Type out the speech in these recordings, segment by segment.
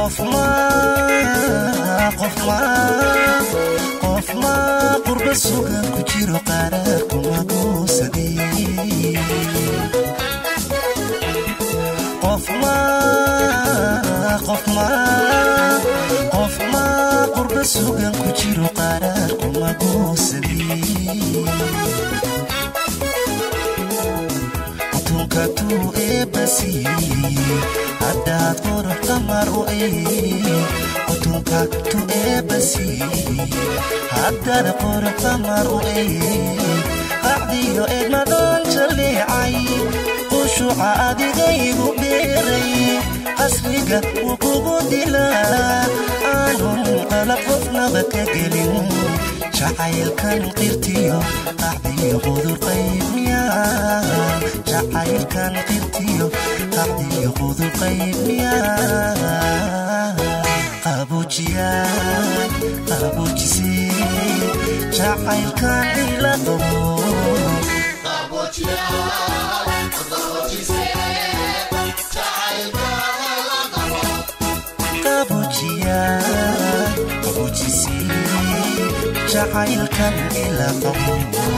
qofma qurba sugan ku jiro qaraar kuma goosadee qofma qurba sugan ku jiro qaraar kuma goosadee utunkatuu eebbasiiye haddaad qurux qamar u ee utunka tu eebbasiiye haddaad qurux qamar u ee qacdiyo eedmadon jaleecay qushuca adigaygu beeray qasriga wuu kugu dilaa aanun qalab qofnaba ka gelin jacaylkan qirtiyo qacdiyo qudur qaybmiya jacaylkan qirtiyo qacdiyo qudur qaybmiya qabuujiyay qabuujisee jacaylkan ila qabo jacaylkan ila qabo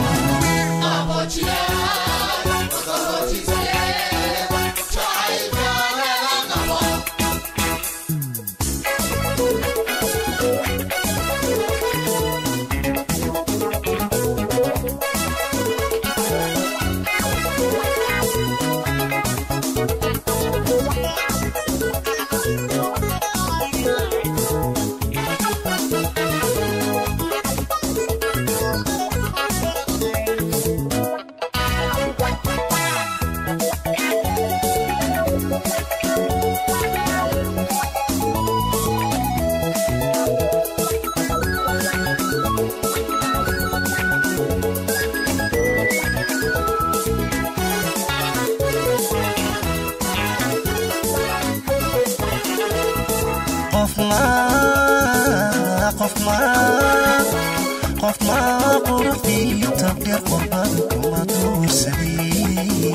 qofma quruxdiyo tabdheer qurbadu kuma duursadee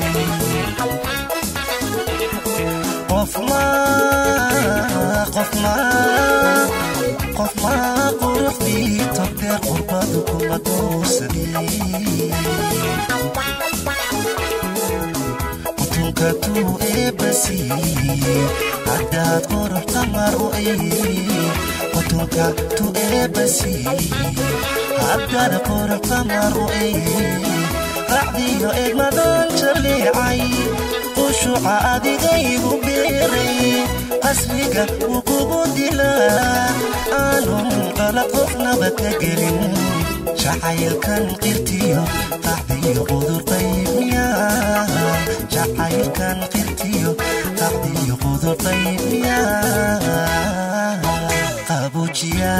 qofma quruxdiyo tabdheer qurbadu kuma duursadee utunkatuu eebbasiiye haddaad qurux qamar u ee utunka tu eebbasiiye haddaad qurux qamar u ee qacdiyo eegmadon jaleecay qushuca adigaygu beeray qasriga wuu kugu dilaa aanun qalab qofnaba ka gelin jacaylkan qirtiyo qacdiyo qudur qaybmiya jacaylkan qirtiyo qacdiyo qudur qaybmiya qabuujiya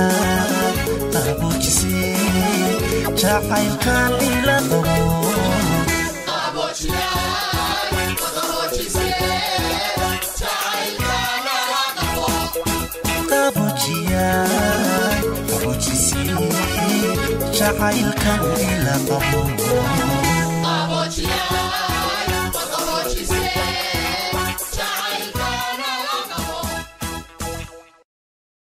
qabuujisee jacaylkan ila qabo qabuujiya qabuujisee jacaylkan ila qabo